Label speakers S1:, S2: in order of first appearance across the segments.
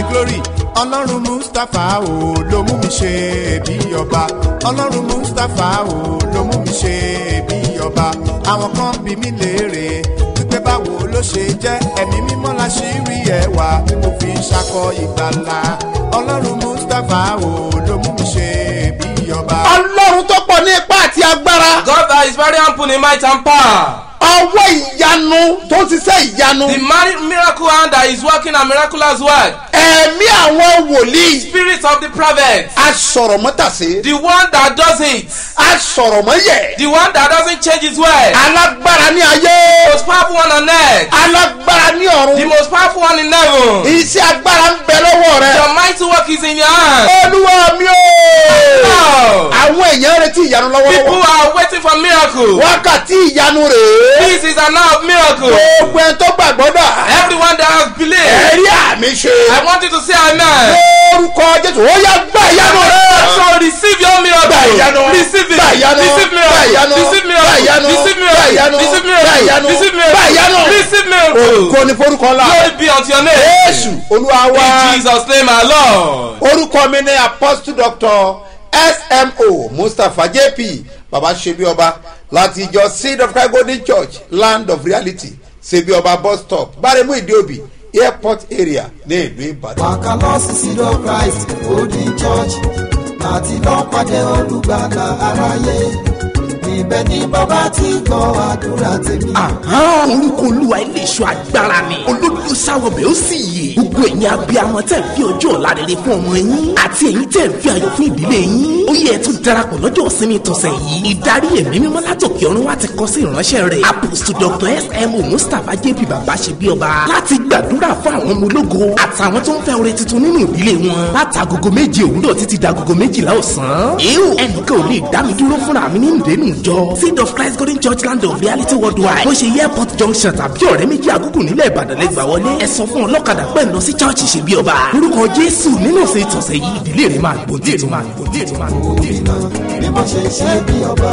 S1: glory ọlọ́run mustapha o ló mú mi ṣe bí ọba ọlọ́run mustapha o ló mú mi ṣe bí ọba àwọn kan bí mi léèrè wípé báwo ló ṣe jẹ́ ẹ̀mí mímọ́ la ṣì rí ẹwà tí mo fi ń ṣakọ ìgbàlà ọlọ́run mustapha o ló mú mi ṣe bí ọba.
S2: ọlọ́run tó pọ̀ ní ipá àti agbára
S3: God that is very ample in might and power.
S2: ọwọ́ ìyanu tó ń ṣiṣẹ́ ìyanu
S3: The mari- miracle hand that is working a miraculous work.
S2: ẹ̀mí àwọn wòlíì
S3: Spirit of the prophet.
S2: asọ̀rọ̀mọ́tàsé
S3: The one that does it.
S2: asọ̀rọ̀mọ́yẹ̀
S3: The one that doesn't change his word.
S2: alágbára ní ayé
S3: The most powerful one on earth.
S2: alágbára ní
S3: The
S2: ọ̀run
S3: most powerful one in heaven.
S2: iṣẹ́ agbára ń bẹ lọ́wọ́ rẹ
S3: Your mighty work is in your hand.
S2: olúwa mi o
S3: Now,
S2: àwọn èèyàn retí ìyanu
S3: people
S2: lọ́wọ́lọ́wọ́
S3: are waiting for miracle.
S2: wákàtí ìyanu rèé
S3: This is an hour of miracle.
S2: gbogbo ẹni tó gbàgbọ́ dà
S3: Everyone that has believed,
S2: ẹ̀rí àmì ṣe
S3: I want you to say amen.
S2: lórúkọ jésù ó yá gbà ìyanu rẹ.
S3: So receive your miracle.
S2: Gbà ìyanu.
S3: Receive it.
S2: Gbà ìyanu.
S3: Receive
S2: Gbà ìyanu.
S3: miracle. Receive
S2: Gbà ìyanu.
S3: miracle. Receive
S2: Gbà ìyanu.
S3: miracle. Receive
S2: Gbà ìyanu.
S3: miracle. Receive
S2: Gbà ìyanu.
S3: miracle. Receive miracle.
S2: kò ní forúkọ ńlá
S3: Glory be unto your name.
S2: jésù olúwa wa
S3: In Jesus' name, our Lord.
S2: orúkọ mi ní apostle doctor smo mustapha jp baba ṣebi ọba láti ìjọ seed of christ golden church land of reality ṣebi ọba bus stop gbáremú ìdíòbí airport area ní ìlú ìbàdàn.
S4: wàkà lọ sí seed of christ golden church láti lọ pàdé olùgbàlà aráyé níbẹ̀ ni bàbá ti gbọ́ àdúrà tèmi.
S5: Àhán orúkọ olúwa ilé iṣu agbára ni olódò sáwọbẹ̀ ó sì yè gbogbo ẹ̀yin abiyamọ tẹ̀ ń fi ọjọ́ ọ̀la rere fún ọmọ yín àti ẹ̀yin tẹ̀ ń fi ayọ̀ fún ìdílé yín ó yẹ tún darapọ̀ lọ́jọ́ ìsinmi tọ̀sẹ̀ yìí ìdarí ẹ̀mí mímọ́ látòkè ọ̀run wá ti kọ sí ìránṣẹ́ rẹ̀ apostle dr smo mustapha jp baba ṣe bí ọba láti gbàdúrà fún àwọn ọmọ ológo àtàwọn tó ń fẹ́ oore tuntun nínú ìdílé wọn látagogo méje òwúrọ̀ títí dagogo méjìlá ọ̀sán èèwò ẹnìkan ò lè dá mi dúró fúnra mi nínú ìdẹ́nu ìjọ seed of christ golden church land of reality worldwide bó ṣe airport junction tàbí ọ̀rẹ́ méjì àgùgù nílẹ̀ ìbàdàn lẹ́gbàá wọlé ẹ sọ fún ọlọ́kadà pẹ̀ lọ sí church ṣe bí ọba lórúkọ jésù nínú ìsìn ìtọ̀sẹ̀ yìí ìdílé rẹ̀ máa gbòdì ètò máa gbòdì ètò máa gbòdì ètò.
S4: bí mo ṣe ṣe bí ọba.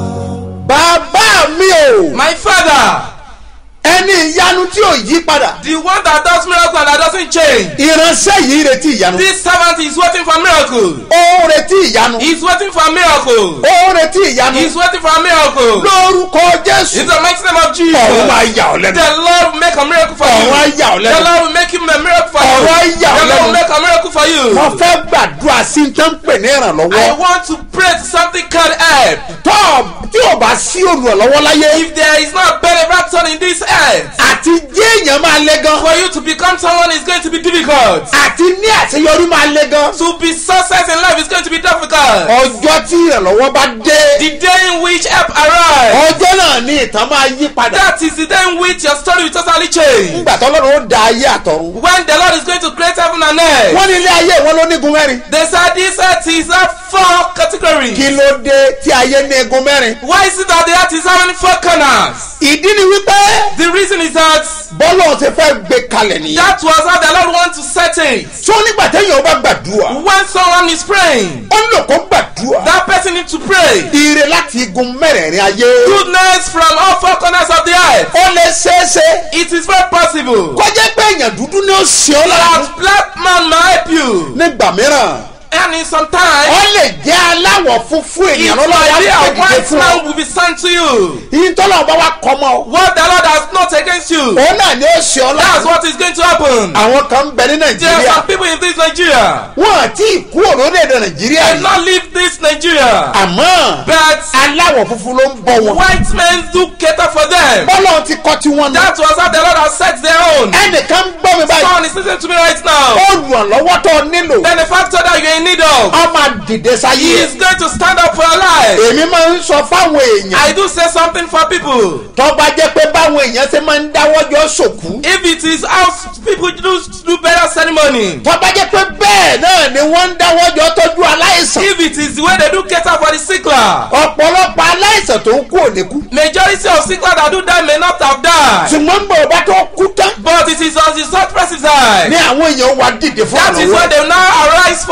S2: bàbá mi o
S3: My father,
S2: ẹni ìyanu tí ò yí padà
S3: the one that does miracle and that doesn't change.
S2: ìránṣẹ́ yìí retí ìyanu
S3: This servant is waiting for miracle.
S2: ó ń retí ìyanu
S3: He's waiting for miracle.
S2: ó ń retí ìyanu
S3: He's waiting for a miracle.
S2: lórúkọ jésù
S3: In the mighty name of
S2: ọ̀run
S3: Jesus.
S2: máa yà ọ́ lẹ́nu
S3: The Lord will make a miracle for you.
S2: ọ̀run á yà ọ́
S3: The
S2: lẹ́nu
S3: Lord will make him a miracle for you.
S2: ọ̀run á yà ọ́
S3: The Lord
S2: lẹ́nu
S3: will make a miracle for you.
S2: wọ́n fẹ́ gbàdúrà sí ní tán pè ní
S3: I
S2: ìrànlọ́wọ́
S3: want to pray to something called help.
S2: tọ́ tí ò bá sí olùrànlọ́wọ́ láyé
S3: If there is not a benefactor in this earth,
S2: àti jẹ́ èèyàn máa le gan
S3: for you to become someone is going to be difficult.
S2: àti ní àṣeyọrí máa le gan
S3: To be success in life is going to be difficult.
S2: ọjọ́ tí ìrànlọ́wọ́ bá dé
S3: The day in which help arrives,
S2: ọjọ́ náà ní ìtàn máa yí padà
S3: that is the day in which your story will totally change.
S2: nígbà tọ́lọ́run ó da ayé àtọ̀run
S3: When the Lord is going to create heaven and earth,
S2: wọ́n ní ilé ayé wọn ló nígun mẹ́rin
S3: they said this earth is a four categories.
S2: kí ló dé tí ayé ní igun mẹ́rin
S3: Why is it that the earth is having four corners?
S2: ìdí ni wípé
S3: The reason is that
S2: bọ́lọ̀ ti fẹ́ gbé kalẹ̀ nìyẹn
S3: that was how the Lord wants to set it.
S2: tó nígbà téèyàn bá gbàdúrà
S3: When someone is praying,
S2: ó nílò kó gbàdúrà
S3: that person needs to pray.
S2: ire láti igun mẹ́rẹ̀ẹ̀rin ayé
S3: Goodness from all four corners of the earth.
S2: ó lè ṣeéṣe
S3: It is very possible
S2: kó jẹ́ pé èèyàn dúdú ni ó ṣe ọ́ lára
S3: that black man might help you.
S2: nígbà mìíràn
S3: And in some time,
S2: ó lè jẹ́ aláwọ̀ funfun
S3: it
S2: ènìyàn
S3: might
S2: lọ́wọ́
S3: be a
S2: láti
S3: white
S2: fún ọ
S3: man will be sent to you.
S2: yìí tọ́lọ̀ bá wa kọ́ mọ́
S3: What the Lord has not against you,
S2: òun náà ni ó ṣe ọ́
S3: that's
S2: lára
S3: what is going to happen.
S2: àwọn kan ń bẹ ní
S3: There are
S2: nàìjíríà
S3: some people in this Nigeria.
S2: wọn àti ìkú òrónèdè nàìjíríà
S3: They
S2: yìí
S3: not leave this Nigeria.
S2: àmọ́
S3: But
S2: aláwọ̀ funfun ló ń bọ̀ wọn
S3: white men do cater for them.
S2: bọ́lọ̀ ti kọ́ tí wọ́n nù
S3: That was how the Lord has set their own.
S2: ẹnìkan ń gbọ́ mi báyìí
S3: Someone is listening to me right now.
S2: olùrànlọ́wọ́ tó nílò
S3: Then the factor that you're in need of,
S2: ọmọ dìde
S3: he
S2: sáyé
S3: is going to stand up for your life.
S2: èmi máa ń sọ fáwọn èèyàn
S3: I do say something for people.
S2: tó bá jẹ́ pé báwọn èèyàn ṣe máa ń dáwọ́jọ́ sòkú
S3: If it is how people do do better ceremony,
S2: tó bá jẹ́ pé bẹ́ẹ̀ náà ni wọ́n ń dáwọ́jọ́ tọ́jú aláìsàn
S3: if it is the way they do cater for the sickler,
S2: ọ̀pọ̀lọpọ̀ aláìsàn tó ń kú òníkú
S3: majority of sickler that do that may not have died.
S2: ṣùgbọ́n bọ̀ bá tó kú tán
S3: But it is on the third person side.
S2: ni àwọn èèyàn wà dìde fún
S3: That is why
S2: àlọ́wọ́
S3: they now arise for his or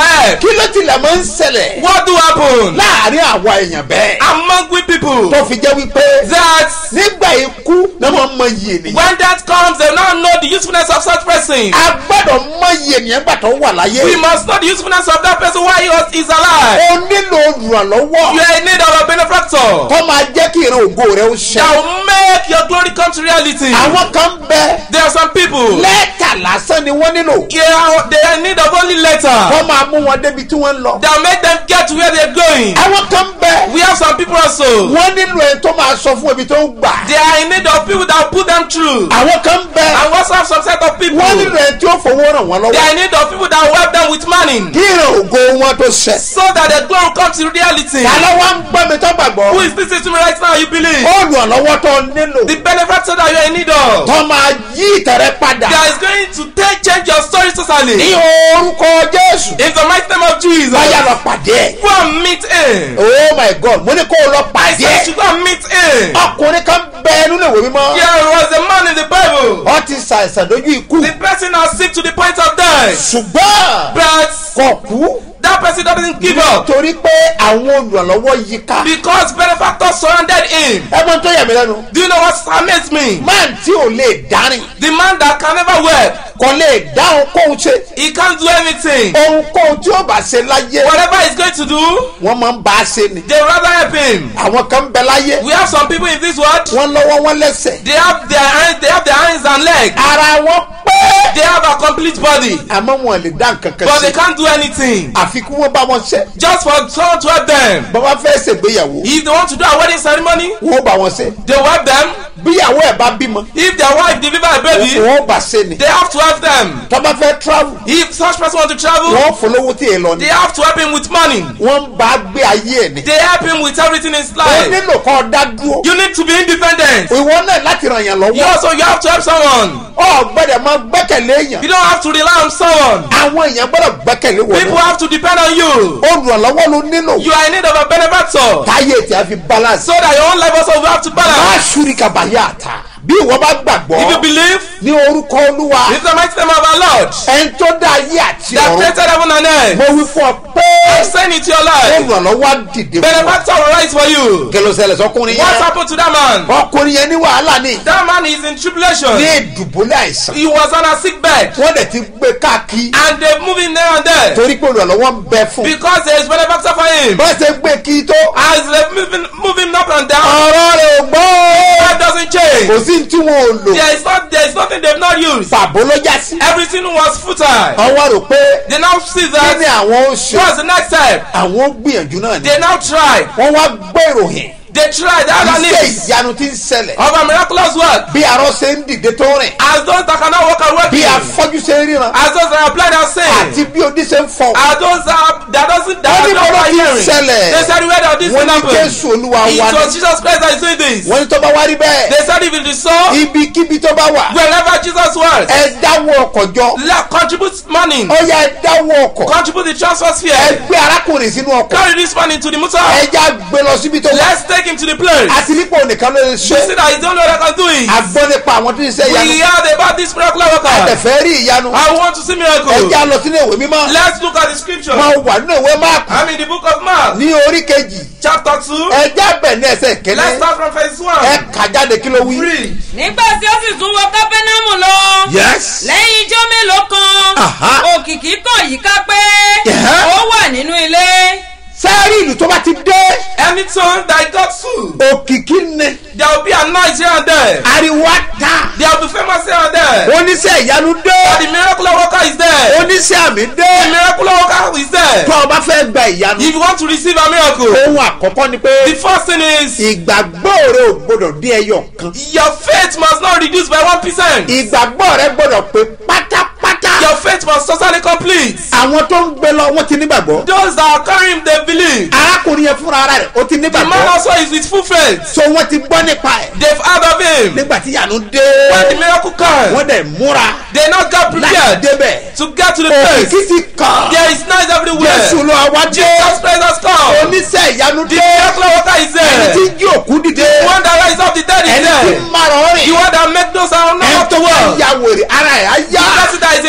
S3: help.
S2: kí ló tilẹ̀ máa ń ṣẹlẹ̀
S3: What do happen
S2: láàrin àwa èèyàn bẹ́ẹ̀
S3: among we people
S2: tó fi jẹ́ wípé
S3: that
S2: nígbà ikú ni wọ́n mọ iye ènìyàn
S3: when death comes they now know the usefulness of such person.
S2: a gbọ́dọ̀ mọ iye ènìyàn gbà tó wà láyé
S3: We must know the usefulness of that person while he was is alive.
S2: o nílò olùrànlọ́wọ́
S3: You are in need of a benefactor
S2: tó máa jẹ́ kí ìran ògo rẹ ó ṣẹ.
S3: that will make your glory come to reality.
S2: àwọn kan bẹ
S3: There are some people
S2: lẹ́tà lásán ni wọ́n nílò
S3: yeah, they are in need of only letter
S2: wọ́n máa mú wọn débi tí wọ́n ń lọ.
S3: that will make them get to where they're going.
S2: àwọn kan bẹ
S3: We have some people also.
S2: wọ́n nílò ẹni tó máa sọ fún ibi tó ń gbà.
S3: They are in need of people that will put them through.
S2: àwọn kan bẹ
S3: And we also have some set of people.
S2: wọ́n nílò ẹni tí ó fowó ràn wọ́n
S3: They
S2: lọ́wọ́.
S3: are in need of people that will help them with money.
S2: kí ìran ògo wọn tó ṣẹ.
S3: So that the glory will come to reality.
S2: yàrá wa ń gbọ́ mi tó
S3: Who
S2: gbàgbọ́.
S3: is listening to me right now? You believe?
S2: olùrànlọ́wọ́ tó nílò
S3: The benefactor that you are in need of.
S2: tó máa yí ìtẹ̀rẹ́ padà.
S3: That is going to take change your story
S2: ní
S3: totally.
S2: orúkọ jésù.
S3: In the mighty name of Jesus.
S2: báyà lọ pàdé ẹ̀.
S3: Go and meet him.
S2: oh my god mo ní kó o lọ
S3: I
S2: pàdé
S3: said you
S2: ẹ̀.
S3: should go and meet him.
S2: ọkùnrin kan bẹ nínú ìwé mímọ́.
S3: There was a man in the Bible.
S2: ọ ti ṣàìsàn lójú ikú.
S3: The person is sick to the point of death.
S2: ṣùgbọ́n
S3: But
S2: kò kú
S3: that person doesn't give up.
S2: torí pé àwọn olùrànlọ́wọ́ yí ká.
S3: Because benefactor surrounded him.
S2: ẹ mọ tó yà mí lẹ́nu.
S3: Do you know what amazed me?
S2: máà tí ò lè dárìn
S3: The man that can never work.
S2: kò lè dá ohunkóhun ṣe.
S3: He can't do anything.
S2: ohunkóhun tí ó bá ṣe láyé
S3: Whatever he's going to do,
S2: wọ́n máa ń bá a ṣe ni.
S3: they rather help him.
S2: àwọn kan bẹ láyé
S3: We have some people in this world.
S2: wọ́n lọ́wọ́ wọn lẹ́sẹ̀.
S3: They have their hands, they have their hands and legs.
S2: ara wọn pé
S3: They have a complete body,
S2: àmọ́ wọn lè dá nǹkan kan
S3: but they
S2: ṣe.
S3: can't do anything.
S2: àfi kí wọ́n bá wọn ṣe.
S3: Just for someone to help them.
S2: bàbá fẹ́ ṣègbéyàwó
S3: If they want to do a wedding ceremony,
S2: wọ́n bá wọn ṣe.
S3: they will help them.
S2: bíyàwó ẹ̀ bá bímọ
S3: If their wife deliver a baby,
S2: wọ́n bá ṣe ni.
S3: they have to help them.
S2: tọ́ba fẹ́ travel
S3: If such person want to travel,
S2: wọ́n fọlọ́wọ́ tí ì lọ
S3: they
S2: ni.
S3: have to help him with money.
S2: wọ́n ń bá a gbé ayé ẹ̀ ni.
S3: They help him with everything in his
S2: ó
S3: life.
S2: nílò kọ́ dá dúró.
S3: You need to be independent.
S2: ìwọ náà láti ràn yàn
S3: You
S2: lọ́wọ́.
S3: also you have to help someone.
S2: ọ gbọ́dọ̀ máa gbẹ́kẹ̀lé èèyàn.
S3: You don't have to rely on someone.
S2: àwọn èèyàn gbọ́dọ̀ gbẹ́kẹ̀lé wọ̀
S3: People
S2: náà.
S3: have to depend on you.
S2: olùrànlọ́wọ́ ló nílò.
S3: You are in need of a benefactor.
S2: káyé tí a fi balance.
S3: So that your own life also will have to
S2: máa
S3: balance.
S2: ṣúrí kàbáyé àtà. bí ìwọ bá
S3: If you
S2: gbàgbọ́
S3: believe,
S2: ní orúkọ olúwa
S3: it's the mighty name of our Lord
S2: ẹni tó dá ayé àti
S3: that
S2: ọ̀run.
S3: created heaven and earth.
S2: mo wí fún ọ pé
S3: I'm saying it to your life.
S2: olùrànlọ́wọ́ á dìde fún ọ.
S3: Benefactor will rise for you.
S2: kẹlẹsẹlẹ sọkùnrin
S3: What
S2: yẹn.
S3: happened to that man?
S2: ọkùnrin yẹn ní wàhálà ni.
S3: That man is in
S2: ní
S3: tribulation.
S2: ìdùbúlẹ̀ àìsàn.
S3: He was on a sick bed.
S2: wọ́n dẹ̀ ti gbé káàkiri.
S3: And they move him there and there.
S2: torí pé olùrànlọ́wọ́ ń bẹ fún.
S3: Because there is benefactor for him.
S2: bọ́n ṣe gbé kí tó.
S3: As they move him, move him up and down,
S2: ọ̀rọ̀ rẹ̀ ò gbọ́.
S3: that doesn't change.
S2: kò sí tí wọn ò lò.
S3: There is not there is nothing they've not used.
S2: pàbó ló já sí.
S3: Everything was futile.
S2: ọwọ́ rò pé
S3: They now see
S2: kí ni
S3: that
S2: àwọn ó ṣe.
S3: what's the next step?
S2: àwọn ó gbìyànjú náà ni.
S3: They now try.
S2: wọ́n wá gbé ìròyìn.
S3: They try that are
S2: iṣẹ́
S3: needs
S2: ìyanu ti ń ṣẹlẹ̀.
S3: of a miraculous work.
S2: bí arọ ṣe ń dìde tó rìn.
S3: As those that cannot walk are
S2: bí
S3: working.
S2: afọ́jú ṣe ń ríran.
S3: As those that are blind are
S2: àti
S3: seeing.
S2: bí odi ṣe ń fọ.
S3: As those that are, that doesn't that
S2: Wọ́n
S3: are
S2: ní
S3: not
S2: bọ́lá ti ń
S3: hearing.
S2: ṣẹlẹ̀.
S3: They said where did this
S2: wọ́n
S3: thing
S2: ní
S3: happen?
S2: jésù olúwa
S3: It
S2: wa
S3: was
S2: ni.
S3: Jesus Christ that is doing this.
S2: wọ́n ní tó bá wá rí bẹ́ẹ̀.
S3: They said if it is so,
S2: ibikíbi tó bá wà.
S3: wherever Jesus was,
S2: ẹ dáwọ́ ọkọ̀ jọ.
S3: let contribute money,
S2: ó yá ẹ dáwọ́ ọkọ̀.
S3: contribute the transfer
S2: ẹ
S3: sphere,
S2: gbé arákùnrin sínú ọkọ̀.
S3: carry this money to the motor.
S2: ẹ já gbé lọ síbi tó wà.
S3: Let's take him to the place.
S2: àti nípò nìkan ló lè
S3: You
S2: ṣe.
S3: see that he's the only one that can do it.
S2: a gbọ́ nípa àwọn tó ń ṣe
S3: We
S2: ìyanu.
S3: heard about this miracle worker.
S2: àtẹ̀fẹ́ rí ìyanu.
S3: I want to see
S2: ẹ
S3: miracle.
S2: já lọ sínú ìwé mímọ́.
S3: Let's look at the scripture.
S2: wọ́n wà nínú ìwé máàkù.
S3: I'm in the book of Mark,
S2: ní orí kejì.
S3: chapter 2.
S2: ẹ já bẹ̀ ní ẹsẹ̀
S3: Let's
S2: kẹ́lẹ́.
S3: start from verse
S2: ẹ
S3: 1.
S2: kà jáde kí ló wí.
S3: Three.
S6: nígbà tí ó sì tún wọ kápẹ́námù lọ.
S2: yes.
S6: lẹ́yìn ijó mélòó kan
S2: Aha.
S6: òkìkí kàn yíká pé
S2: Yeah.
S6: ó wà nínú ilé.
S2: sẹ́ẹ̀rì ìlú tó bá ti dé.
S3: Anytime that got full,
S2: òkìkí ni.
S3: there will be a noise here and there.
S2: ariwo á ta.
S3: There will be famous here and there.
S2: oníṣẹ́ ìyanu
S3: But
S2: dé.
S3: the miracle worker is there.
S2: oníṣẹ́ àmì
S3: The
S2: dé.
S3: miracle worker is there.
S2: tó o bá fẹ́ gba ìyanu.
S3: If you want to receive a miracle,
S2: ohun àkọ́kọ́ ni
S3: the
S2: pé
S3: first thing is
S2: ìgbàgbọ́ rẹ ò gbọdọ̀ dé ẹyọ kan.
S3: your faith must not reduce by one percent.
S2: ìgbàgbọ́ rẹ gbọdọ̀ pé pátápátá.
S3: Your faith must totally complete.
S2: àwọn tó ń gbé lọ wọ́n ti nígbàgbọ́.
S3: Those that are carrying they believe.
S2: arákùnrin yẹn fúnra ara rẹ̀ ó ti
S3: The man
S2: nígbàgbọ́.
S3: also is with full faith.
S2: so wọ́n ti gbọ́ nípa ẹ̀.
S3: They've heard of him.
S2: nígbà tí ìyanu dé.
S3: When the miracle comes,
S2: wọ́n dẹ̀ múra
S3: they not get
S2: láti
S3: prepared
S2: débẹ̀.
S3: to get to the
S2: òkìkí
S3: place.
S2: ti kàn.
S3: There is noise everywhere.
S2: jésù ló wá dé.
S3: Jesus Christ has come.
S2: oníṣẹ́ ìyanu
S3: The
S2: dé.
S3: miracle worker is
S2: ẹni tí
S3: there.
S2: ń jí òkú dìde.
S3: The one that rise up the dead is
S2: ẹni tí
S3: there.
S2: ń marọ̀
S3: The
S2: rìn.
S3: one that make those that are not
S2: ẹni
S3: up
S2: tó
S3: to
S2: wà
S3: well.
S2: ya wèrè ara ẹ̀ á
S3: The
S2: yá.
S3: person that is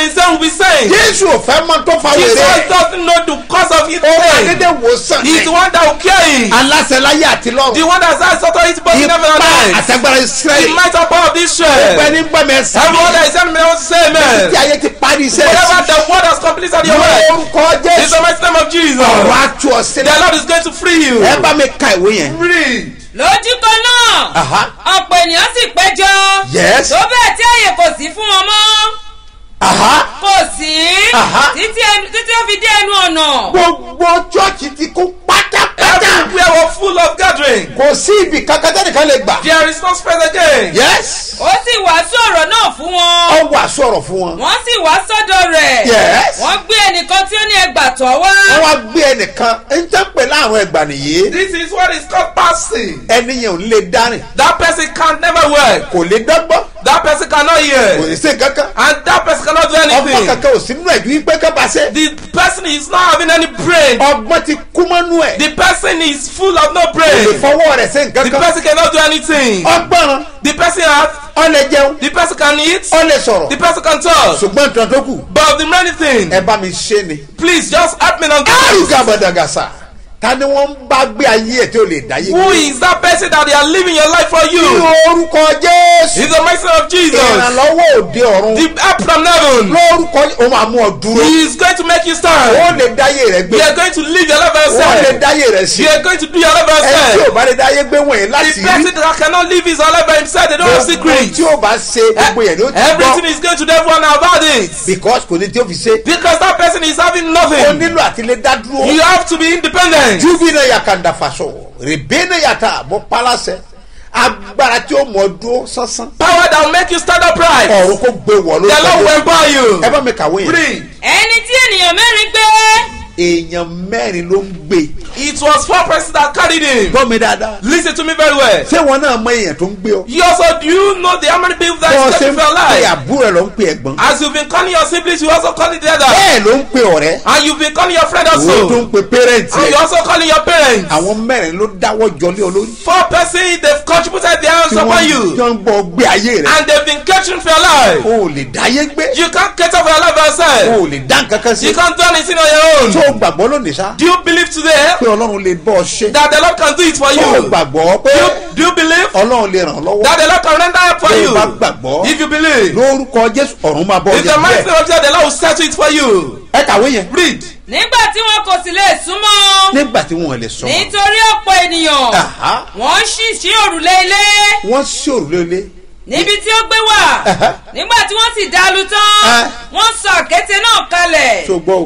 S3: the insane will be sane.
S2: jésù ò fẹ́ mọ tó fa
S3: Jesus
S2: wèrè
S3: doesn't know the cause of his
S2: ó máa
S3: pain.
S2: dédé wò sàn
S3: He's the one that will cure it.
S2: aláṣẹ láyé àti
S3: The
S2: lọ́run
S3: one that has authority both in heaven and
S2: ipa
S3: earth.
S2: àtẹgbára
S3: The
S2: israẹli
S3: might and power of
S2: pẹ́
S3: Israel.
S2: ní gbọ́mọ ẹ̀sán
S3: Everyone that is sending me wants to say
S2: tí
S3: amen.
S2: ayé ti parí iṣẹ́
S3: Whatever
S2: ẹ̀sìn
S3: the word has completed your way.
S2: lórúkọ
S3: In
S2: jésù
S3: the mighty name of Jesus.
S2: ọ̀rọ̀ àtú ọ
S3: The
S2: sílẹ̀
S3: Lord is going to free you.
S2: ẹ bá mi ka ìwé yẹn.
S3: Read.
S6: lójú kan náà
S2: Aha.
S6: ọ̀pọ̀ ènìyàn sì péjọ
S2: Yes.
S6: tó bẹ́ẹ̀ tí àyè kò sí fún wọn mọ́
S2: Aha.
S6: kò sí
S2: Aha.
S6: títí ẹnu- títí ó fi dé ẹnu ọ̀nà
S2: gbogbo chọ́ọ̀chì ti kún pátápátá
S3: Everywhere was full of gathering.
S2: kò sí ibì kankan tẹ́nìkan lè gbà.
S3: There is no space again.
S2: yes
S6: ó sì wàásù ọ̀rọ̀ náà fún wọn
S2: ọ wà sọ̀rọ̀ fún wọn.
S6: wọ́n sì wá sọ́dọ̀ rẹ̀
S2: Yes.
S6: wọ́n gbé ẹnìkan tí ó ní ẹgbàtọ́ wá
S2: wọ́n wá gbé ẹnìkan ń tẹ́ pé láàrin ẹgbà nìyí
S3: This is what is called passing.
S2: ẹni yẹn ò ní lè dárìn
S3: That person can never work.
S2: kò lè dọ́gbọ́n
S3: That person cannot
S2: kò
S3: hear.
S2: lè ṣe kankan
S3: And that person cannot do
S2: ọgbọ́n
S3: anything.
S2: kankan ò sí nínú ẹ̀jú wípé kábà ṣe
S3: The person is not having any brain.
S2: ọgbọ́n ti kú mọ́nú ẹ̀
S3: The person is full of no
S2: kò lè
S3: brain.
S2: fọwọ́ rẹ̀ ṣe
S3: The
S2: nǹkan kan
S3: person cannot do anything.
S2: ọgbọ́n
S3: The person has.
S2: ọ lè jẹun
S3: The person can eat.
S2: ọ lè sọ̀rọ̀
S3: The person can talk.
S2: ṣùgbọ́n nǹkan tó kù
S3: But the many thing.
S2: ẹ bá mi ṣe ni.
S3: Please just help me on this.
S2: àrùkà bàdàgàsà ta ni wọ́n ń bá gbé ayé ẹ̀ tí ò lè dáyé
S3: Who is that person that they are living your life for
S2: ní
S3: you?
S2: orúkọ jésù
S3: In the mighty name of Jesus.
S2: ìrànlọ́wọ́ òde ọ̀run
S3: The help from heaven.
S2: lórúkọ ó máa mú ọ dúró
S3: He is going to make you
S2: ó
S3: stand.
S2: lè dáyé rẹ gbé
S3: You are going to live your life by
S2: ó lè
S3: yourself.
S2: dáyé rẹ sí
S3: You are going to do your life by
S2: ẹ tí ò
S3: yourself.
S2: bá lè dáyé gbé wọ̀nyí láti
S3: The person that cannot live his own life by himself, they don't have
S2: gbogbo
S3: secrets.
S2: tí ò bá ṣe gbogbo yẹn ló ti
S3: Everything
S2: gbọ́
S3: is going to the everyone about it.
S2: because kò ní tí ó fi ṣe
S3: Because that person is having
S2: ó
S3: nothing.
S2: nílò àti lè dá dúró
S3: You have to be independent.
S2: júbí náà yà kàńdà fàṣọ rèébé náà yàtà mọ pálásẹ agbára tí ó mọ dúró sánsán
S3: Power that will make you stand upright.
S2: ọ̀run kò gbé wọ̀
S3: The Lord
S2: lórí
S3: will empower you.
S2: ẹ bá mi kàwé yẹn
S3: Read.
S6: ẹni tí ènìyàn mẹ́rin gbé
S2: èèyàn mẹ́rin ló ń gbé
S3: It was four persons that carried him.
S2: gbọ́ mi dáadáa
S3: Listen to me very well.
S2: ṣé wọn náà mọ èèyàn tó ń gbé ọ.
S3: You also do you know the how many people that
S2: bọ́ ọ
S3: is
S2: ṣe
S3: taking
S2: ń
S3: for your
S2: pe
S3: life?
S2: àbúrò ẹ ló ń pe ẹ̀gbọ́n.
S3: As you've been calling your siblings, you also calling the other.
S2: bẹ́ẹ̀ ló ń pe ọ̀rẹ́.
S3: And you've been calling your friend
S2: òun tó
S3: also.
S2: ń pe pẹ́rẹ́ǹtì
S3: And you
S2: ẹ̀.
S3: also calling your parents.
S2: àwọn mẹ́rin ló dáwọ́ jọlé olórí.
S3: Four persons, they've contributed their hands
S2: tí
S3: upon
S2: wọ́n
S3: you.
S2: jọ ń bọ gbé ayé rẹ̀.
S3: And they've been catering for your life.
S2: o ò lè dáyé gbé.
S3: You can't cater for your life by
S2: o
S3: yourself.
S2: ò lè dá nǹkan kan sí.
S3: You can't do anything on your
S2: tó
S3: own.
S2: o gbàgbọ́ lónìí sá.
S3: Do you believe today
S2: pé ọlọ́run lè bọ́ ọ ṣe.
S3: that the Lord can do it for
S2: tó o
S3: you?
S2: gbàgbọ́ pé
S3: Do you, do you believe
S2: ọlọ́run lè ràn ọ́ lọ́wọ́.
S3: that the Lord can render help for
S2: tó o
S3: you?
S2: bá gbàgbọ́
S3: If you believe,
S2: lórúkọ jésù ọ̀run máa bọ́ ọ
S3: in the mighty
S2: jẹ́
S3: name of Jesus, the Lord will settle it for you.
S2: ẹ kàwé yẹn.
S3: Read.
S6: nígbà tí wọn kò sì lè súnmọ́
S2: nígbà tí wọn lè sọ.
S6: nítorí ọ̀pọ̀ ènìyàn
S2: Aha.
S6: wọ́n ṣì ṣí òrùlé ilé
S2: wọ́n ṣòro lélẹ̀.
S6: níbi tí ó gbé wà
S2: Aha.
S6: nígbà tí wọ́n sì dá lu tán
S2: Ah.
S6: wọ́n sọ àkéte náà kalẹ̀
S2: tó gbọ́ o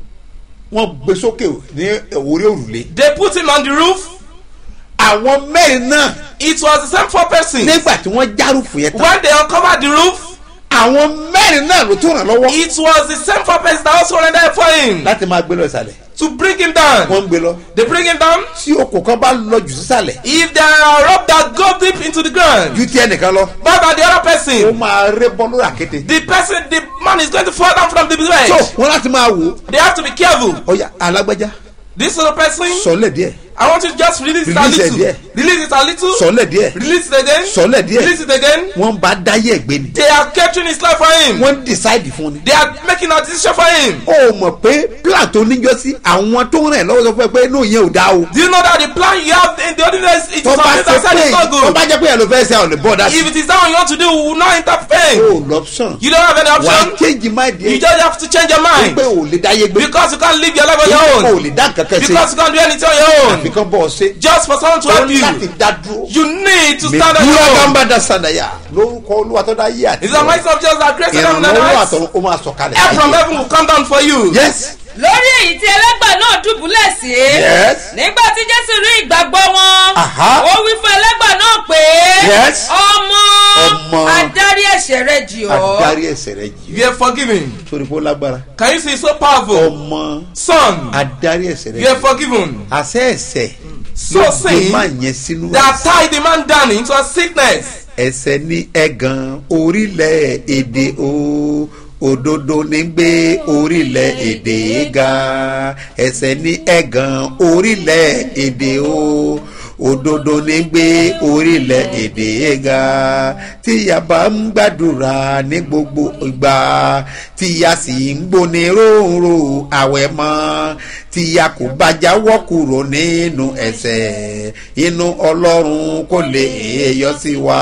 S2: wọ́n gbé sókè ní orí òrùlé.
S3: They put him on the roof.
S2: àwọn mẹ́rin náà
S3: It was the same four persons.
S2: nígbà tí wọ́n járùfù yẹn tán.
S3: When they uncovered the roof,
S2: àwọn mẹ́rin náà ló tún ràn lọ́wọ́.
S3: it was the same four persons that also rendered help for him
S2: láti máa gbé lọ ìsàlẹ̀.
S3: to bring him down.
S2: wọ́n ń gbé lọ.
S3: They bring him down.
S2: tí okò kan bá lọ jù sísàlẹ̀.
S3: If there are rope that go deep into the ground,
S2: ju ti ẹnìkan lọ.
S3: but by the other
S2: ó
S3: person,
S2: máa ré bọ́ lórí àkété.
S3: the person, the man is going to fall down from the
S2: so
S3: bed.
S2: wọ́n láti máa wò ó.
S3: They have to be careful.
S2: ọ̀ya alágbájá
S3: This other person,
S2: sọ̀lẹ̀ díẹ̀
S3: I want you to just release it a
S2: Release it
S3: little.
S2: there.
S3: Release it a little.
S2: sọ̀lẹ̀ díẹ̀
S3: Release it again.
S2: sọ̀lẹ̀ díẹ̀
S3: Release it again.
S2: wọ́n bá dáyé ẹ̀gbẹ́ ni.
S3: They are capturing his life for him.
S2: wọ́n decide fún ni.
S3: They are making a decision for him.
S2: ó mọ̀ pé plan tó níjọ́ sí àwọn tó ń rìn lọ́wọ́ sọ fún ẹ pé inú yẹn ò dá o.
S3: Do you know that the plan you have in the ordinary it is
S2: tó bá
S3: something
S2: ṣe
S3: that said
S2: pé
S3: it's not
S2: tó
S3: good.
S2: bá jẹ́ pé ẹ̀ ló fẹ́ ṣe àwọn olùbọ̀ dá sí.
S3: If it is that one you want to do, we will not intervene.
S2: o lọ́pṣọ̀n
S3: You don't have any
S2: wà á
S3: option.
S2: change mind
S3: You
S2: yẹn
S3: just have to change your mind.
S2: pé o lè dáyé gbé
S3: Because you can't live your life on your
S2: o
S3: own.
S2: lè dá nǹkan kan ṣe
S3: Because you can't do anything on your own.
S2: àfikún bọ́ ọ ṣe
S3: Just for someone to
S2: o
S3: help
S2: ní láti
S3: you.
S2: dá dúró.
S3: You need to
S2: mi
S3: stand on
S2: dúró
S3: your own.
S2: gánbà dá sàdáyà lórúkọ olúwa tó dá yé àti
S3: It's the mighty of Jesus that created heaven and
S2: ìrànlọ́wọ́
S3: earth.
S2: àtọ̀run ó máa sọ̀kalẹ̀
S3: Help from heaven will come down for you.
S2: yes
S6: lórí èyí tí ẹlẹ́gbà náà dùbúlẹ̀ sí
S2: Yes.
S6: nígbà tí jésù rí ìgbàgbọ́ wọn
S2: Aha.
S6: ó wí fún ẹlẹ́gbà náà pé
S2: Yes.
S6: ọmọ
S2: Ọmọ.
S6: adarí ẹ̀ṣẹ̀ rẹ jì ọ́
S2: adarí ẹsẹ̀ rẹ jì
S3: You are forgiven.
S2: torí pé ó lágbára
S3: Can you see it's so powerful?
S2: ọmọ
S3: Son,
S2: adarí ẹsẹ̀ rẹ
S3: you are
S2: jì
S3: forgiven.
S2: àṣẹ ẹsẹ̀
S3: So
S2: ló gbé
S3: saying,
S2: máa yẹn sínú
S3: They have tied the man down into a sickness.
S2: ẹsẹ̀ ní ẹ̀gàn orílẹ̀ èdè o òdodo ní gbé orílẹ̀ èdè ga ẹsẹ̀ ní ẹ̀gàn orílẹ̀ èdè o òdodo ní gbé orílẹ̀ èdè ga tí a bá ń gbàdúrà ní gbogbo ìgbà tí a sì ń gbóni róòrò àwẹ̀ mọ́ tí a kò bá jáwọ́ kúrò nínú ẹ̀sẹ̀ inú ọlọ́run kò lè yọ sí wa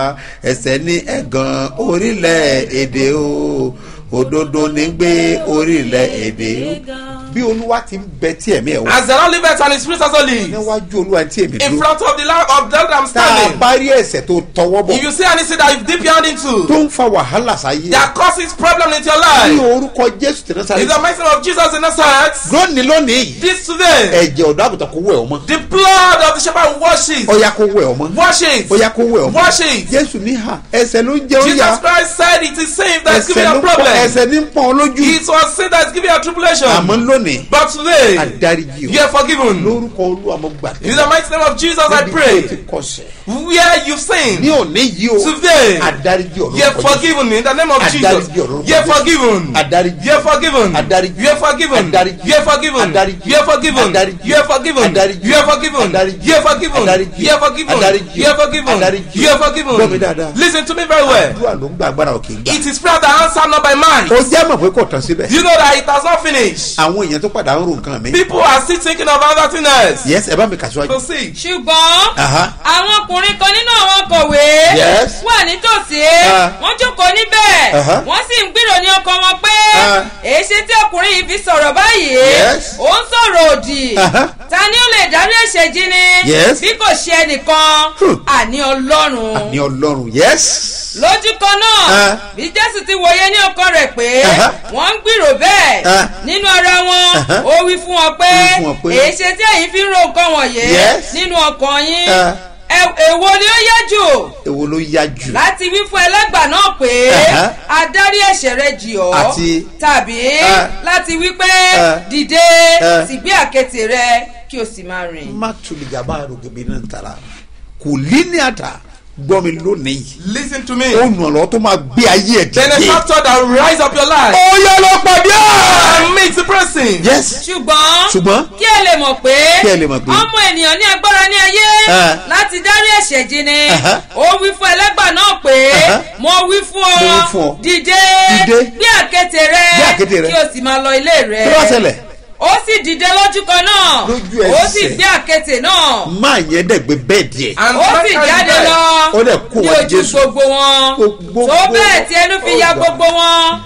S2: ẹ̀sẹ̀ ní ẹ̀gàn orílẹ̀ èdè o òdodo ní gbé orílẹ̀ èdè bí olúwa ti ń bẹ tí ẹ̀mí ẹ̀ wá
S3: As the Lord liveth and his spirit also lives.
S2: níwájú olúwa tí èmi
S3: In
S2: dúró
S3: front of the Lord of that I'm
S2: tá a
S3: standing.
S2: bá rí ẹ̀sẹ̀ tó tọwọ́ bọ̀
S3: If you see anything that you've deep down into
S2: tó ń fa wàhálà sáyé
S3: that causes problem into your
S2: ní
S3: life,
S2: orúkọ jésù tẹ̀lé
S3: in
S2: sáré
S3: the mighty name of Jesus in Nazareth,
S2: lónìí lónìí yìí
S3: this today,
S2: ẹ̀jẹ̀ ọ̀dọ́ àgùntàn kó wẹ̀ ọmọ
S3: the blood of the shepherd wash it.
S2: ọ̀yà kó wẹ̀ ọmọ
S3: Wash it.
S2: ọ̀yà kó wẹ̀ ọmọ
S3: Wash it.
S2: jésù ní hà ẹsẹ̀ ló ń jẹ́ ó yá
S3: Jesus Christ said it is sin that's giving
S2: ẹsẹ̀
S3: you
S2: ló
S3: a
S2: ń pọ̀
S3: problem.
S2: ẹsẹ̀ ní ń pọ̀ ọ́ lójú
S3: It was sin that's giving you a tribulation.
S2: àmọ́ lónìí
S3: But today,
S2: adáríjì
S3: you are forgiven.
S2: lórúkọ olúwa mo
S3: In
S2: gbàdúrà
S3: the mighty name of Jesus, I
S2: níbi tí o ti
S3: pray.
S2: kọsẹ̀
S3: Where you've
S2: ní
S3: sinned,
S2: òní yìí o
S3: today,
S2: adáríjì
S3: you are
S2: ọlọ́run
S3: forgiven in the name of Jesus.
S2: Adáríjì ọlọ́run
S3: You are forgiven.
S2: adáríjì
S3: You are forgiven.
S2: Adáríjì.
S3: You are forgiven.
S2: Adáríjì.
S3: You are forgiven.
S2: Adáríjì.
S3: You are forgiven.
S2: Adáríjì.
S3: You are forgiven.
S2: Adáríjì.
S3: You are forgiven.
S2: Adáríjì.
S3: You are forgiven.
S2: Adáríjì.
S3: You are forgiven.
S2: Adáríjì.
S3: You are forgiven.
S2: Adáríjì.
S3: You are forgiven.
S2: Gbọ́ mi dáadáa.
S3: Listen to me very well.
S2: àdúrà ló ń gba agbára òkè gbà
S3: It is prayer that answer not by mind.
S2: ó jẹ́ mọ̀ pé kò tán síbẹ̀
S3: You know that it has not finished.
S2: àwọn èèyàn tó padà ń ro nǹkan mi
S3: People are still thinking of other things else.
S2: yes ẹ bá mi kà síwájú.
S3: So see.
S6: ṣùgbọ́n
S2: Aha.
S6: àwọn ọkùnrin kan nínú àwọn kọ̀wé
S2: Yes.
S6: wà nítòsí
S2: Ah.
S6: wọ́n jókòó níbẹ̀
S2: Aha.
S6: wọ́n sì ń gbìrò ní ọkàn wọn pé
S2: Ah.
S6: èéṣe tí ọkùnrin yìí fi sọ̀rọ̀ báyìí
S2: Yes.
S6: ó ń sọ̀rọ̀ òdì
S2: Aha.
S6: ta ni ó lè dárí ẹ̀ṣẹ̀ jí ni
S2: Yes.
S6: bí kò ṣe ẹnìkan
S2: Hmm.
S6: àní ọlọ́run
S2: ní ọlọ́run yes.
S6: lójú kan náà
S2: Ah.
S6: bí jésù ti wòye ní ọkàn rẹ̀ pé
S2: Aha.
S6: wọ́n ń gbìrò bẹ́ẹ̀
S2: Ah.
S6: nínú ara wọn
S2: Aha.
S6: ó wí fún wọn pé
S2: Ó wí fún wọn pé,
S6: èéṣe tí ẹ̀yin fi ń ro nǹkan wọ̀nyí
S2: Yes.
S6: nínú ọkàn yín
S2: Ah.
S6: Ẹ- èwo ni ó yẹ jù
S2: èwo ló yá jù.
S6: láti wí fún ẹlẹ́gbà náà pé
S2: Aha.
S6: adarí ẹ̀ṣẹ̀ rẹ jì ọ́
S2: Àti-
S6: tàbí
S2: Ah.
S6: láti wí pé
S2: Ah.
S6: dìde
S2: Ah.
S6: sì gbé àkẹ́tì rẹ kí o sì máa rìn.
S2: má tuli gaba rògbòmí náà tara kò lé ní àtà gbọ́ mi lónìí.
S3: Listen to me.
S2: ó nù ọ̀rọ̀ tó máa gbé ayé ẹ̀ dìde.
S3: Benefactor that will rise up your life
S2: ó yẹ lọ pàdé ẹ̀.
S3: and meet the person.
S2: yes.
S6: ṣùgbọ́n
S2: ṣùgbọ́n
S6: kí ẹ lè mọ̀ pé
S2: Kí ẹ lè mọ̀ pé-
S6: ọmọ ènìyàn ní agbára ní ayé
S2: Ah.
S6: láti dárí ẹ̀ṣẹ̀ jì ni
S2: Aha.
S6: ó wí fún ẹlẹ́gbà náà pé
S2: Aha.
S6: mo wí fún
S2: Mo wí
S6: ọ
S2: fún ọ.
S6: dìde
S2: Dìde.
S6: gbé àkéte rẹ
S2: Gbé àkéte rẹ.
S6: kí o sì máa lọ ilé rẹ
S2: kí ló wá ṣẹlẹ̀.
S6: ó sì dìde lójú kan náà
S2: Lójú
S6: ó sì
S2: ẹsẹ̀.
S6: gbé àkéte náà
S2: máa yẹn dẹ̀ gbé bẹ́ẹ̀ díẹ̀.
S3: And
S6: ó
S3: that
S6: sì
S3: kind of
S6: jáde
S3: guy,
S6: lọ
S2: Ó dẹ̀ kó
S6: ní
S2: wá
S6: ojú
S2: Jésù.
S6: gbogbo wọn
S2: Gbogbo-
S6: tó bẹ́ẹ̀ tí ẹnu fi ya
S2: Oh, God.
S6: gbogbo wọn.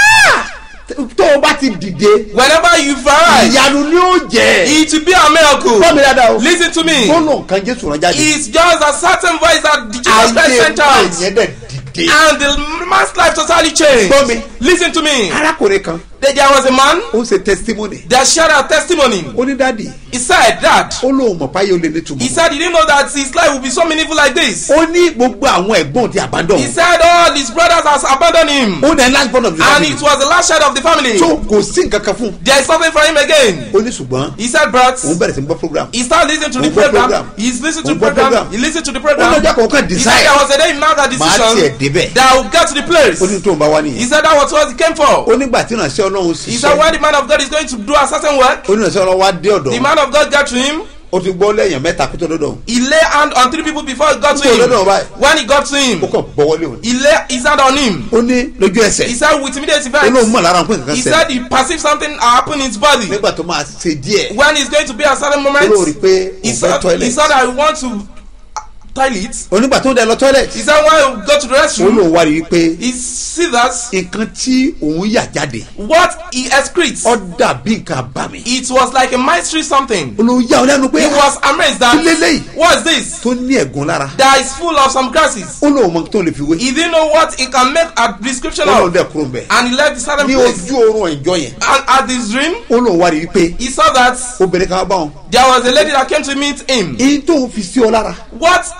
S2: tó o bá ti dìde.
S3: Whenever you rise,
S2: ìyanu ni ó jẹ́.
S3: it will be a miracle.
S2: gbọ́ mi dáadáa o.
S3: Listen to me.
S2: gbọ́nà kan jésù rán jáde.
S3: It's just a certain voice that Jesus Christ
S2: ayé
S3: sent
S2: máa
S3: out.
S2: yẹn dẹ̀ dìde.
S3: And the man's life totally changed.
S2: Gbọ́ mi.
S3: Listen to me.
S2: arákùnrin kan
S3: There there was a man
S2: ó ṣe testimony.
S3: that shared a testimony.
S2: ó ní dáàdi
S3: He said that.
S2: ó lóun mọ̀ páyé ó lè
S3: He
S2: nítumọ̀.
S3: said he didn't know that his life would be so meaningful like this.
S2: ó ní gbogbo àwọn ẹ̀gbọ́n ti àbádọ́.
S3: He said all his brothers has abandoned him.
S2: ó ní last born of the
S3: And
S2: family.
S3: it was the last child of the family.
S2: tó kò sí nǹkan kan fún un.
S3: There is something for him again.
S2: ó ní ṣùgbọ́n
S3: He said, but
S2: òun bẹ̀rẹ̀ sí ń gbọ́ program.
S3: he started listening to the
S2: Òun gbọ́
S3: program.
S2: program.
S3: He's listening to
S2: Òun
S3: the
S2: gbọ́
S3: program.
S2: program.
S3: He listened to the
S2: ó
S3: program.
S2: lọ́jọ́ kan kan
S3: He said
S2: decide.
S3: there was a day he made that
S2: màá tiẹ̀
S3: decision
S2: débẹ̀.
S3: that I will get to the place.
S2: ó ní tóun bá wá
S3: He
S2: nìyẹn.
S3: said that was what he came for.
S2: ó nígbà tí ìrànṣẹ́ ọlọ́run
S3: He said
S2: ṣiṣẹ́.
S3: when the man of God is going to do a certain work,
S2: ó ní ìrànṣẹ́ ọlọ́run wá dé
S3: the
S2: ọ̀dọ̀.
S3: man of God got to him.
S2: ó ti gbọ́ lẹ́yìn mẹ́ta kó tó dọ́dọ̀.
S3: He lay hand on three people before he got to
S2: Nítorí
S3: him.
S2: lọ́dọ̀ báyìí.
S3: When he got to him,
S2: ó kàn bọ́wọ́lé òun.
S3: he lay his hand on him.
S2: ó ní lójú
S3: He
S2: ẹsẹ̀.
S3: said with immediate
S2: ó lóun
S3: effect,
S2: mọ̀ lára pé nǹkan
S3: he
S2: ṣẹlẹ̀.
S3: said he perceived something happen in his body.
S2: nígbà tó máa ṣe díẹ̀.
S3: When he's going to be at certain
S2: ó lóun rí
S3: moment,
S2: pé
S3: he
S2: òun fẹ́
S3: said, he
S2: toilet.
S3: said I want to toilet.
S2: onígbà tó ń dẹ lọ toilet.
S3: He said when he go to the
S2: ó
S3: restroom,
S2: lóun wá rí i pé
S3: he see that
S2: nǹkan tí òun yà jáde.
S3: what he excretes,
S2: ó dàbí nǹkan àbámi.
S3: it was like a mystery something.
S2: ó lóun yà ọ lẹ́nu pé
S3: He was amazed
S2: kí
S3: that
S2: lélẹ́yìí
S3: what is this?
S2: tó ní ẹ̀gún lára.
S3: That is full of some grasses.
S2: ó lóun mọ tó lè fi wé.
S3: He didn't know what he can make a description
S2: ó lóun
S3: of.
S2: dẹ̀ kúrò mbẹ̀.
S3: And he left the certain
S2: ní
S3: place.
S2: ojú oorun ìjọ yẹn.
S3: And at this dream,
S2: ó lóun wá rí i pé
S3: he saw that
S2: obìnrin kan bá wọn.
S3: there was a lady that came to meet him.
S2: èyí tó ń fi sí ọ lára.
S3: What